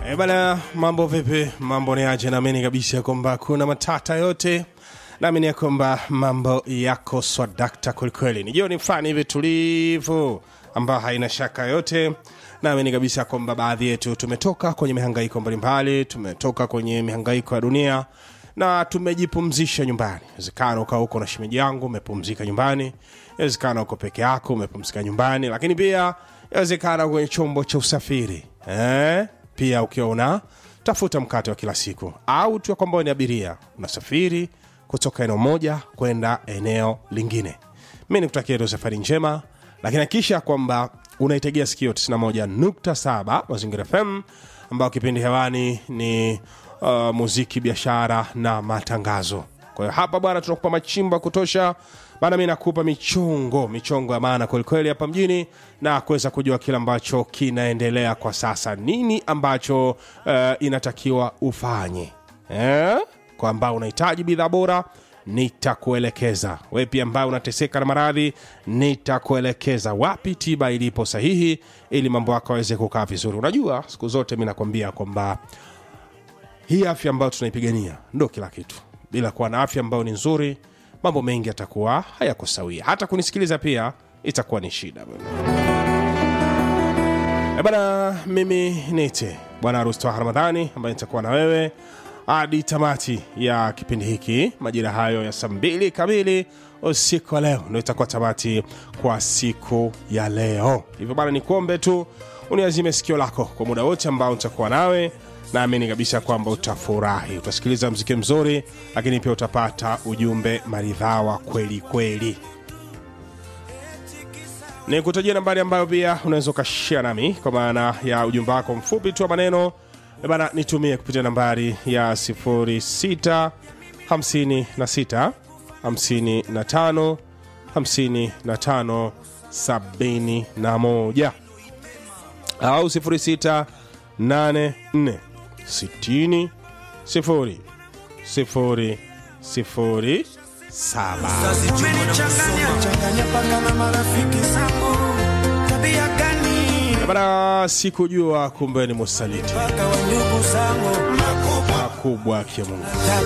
E bana, mambo vipi? Mambo ni aje? Naamini kabisa kwamba kuna matata yote, naamini ya kwamba mambo yako swadakta kwelikweli. Ni jioni fulani hivi tulivu ambayo haina shaka yote. Naamini kabisa kwamba baadhi yetu tumetoka kwenye mihangaiko mbalimbali, tumetoka kwenye mihangaiko ya dunia na tumejipumzisha nyumbani. Inawezekana ukawa huko na shemeji yangu umepumzika nyumbani, inawezekana uko peke yako umepumzika nyumbani, lakini pia inawezekana kwenye chombo cha usafiri eh? pia ukiwa una tafuta mkate wa kila siku au tu kwamba ni abiria unasafiri kutoka eneo moja kwenda eneo lingine mi nikutakia tu safari njema lakini hakikisha kwamba unaitegea sikio 91.7 mazingira fm ambao kipindi hewani ni uh, muziki biashara na matangazo kwa hiyo hapa bwana tunakupa machimbo ya kutosha bana mi nakupa michongo michongo ya maana kwelikweli hapa mjini na kuweza kujua kile ambacho kinaendelea kwa sasa nini ambacho uh, inatakiwa ufanye eh? kwa ambao unahitaji bidhaa bora nitakuelekeza we pia ambaye unateseka na maradhi nitakuelekeza wapi tiba ilipo sahihi ili mambo yako aweze kukaa vizuri unajua siku zote mi nakwambia kwamba hii afya ambayo tunaipigania ndo kila kitu bila kuwa na afya ambayo ni nzuri mambo mengi yatakuwa hayako sawia hata kunisikiliza pia itakuwa ni shida e bana mimi nite bwana harusi toa ramadhani ambaye nitakuwa na wewe hadi tamati ya kipindi hiki majira hayo ya saa mbili kamili usiku wa leo ndo itakuwa tamati kwa siku ya leo hivyo bana nikuombe tu uniazime sikio lako kwa muda wote ambao nitakuwa nawe naamini kabisa kwamba utafurahi utasikiliza mziki mzuri lakini pia utapata ujumbe maridhawa kweli kweli ni kutajia nambari ambayo pia unaweza ukashia nami kwa maana ya ujumbe wako mfupi tu wa maneno Eh bana nitumie kupitia nambari ya 06 56 55 55 71 au 06 84 60 0 0 0 saba Umenichanganya paka na marafiki zangu, tabia gani bana sikujua kumbe ni musaliti paka wa ndugu zangu, makubwa ya mungu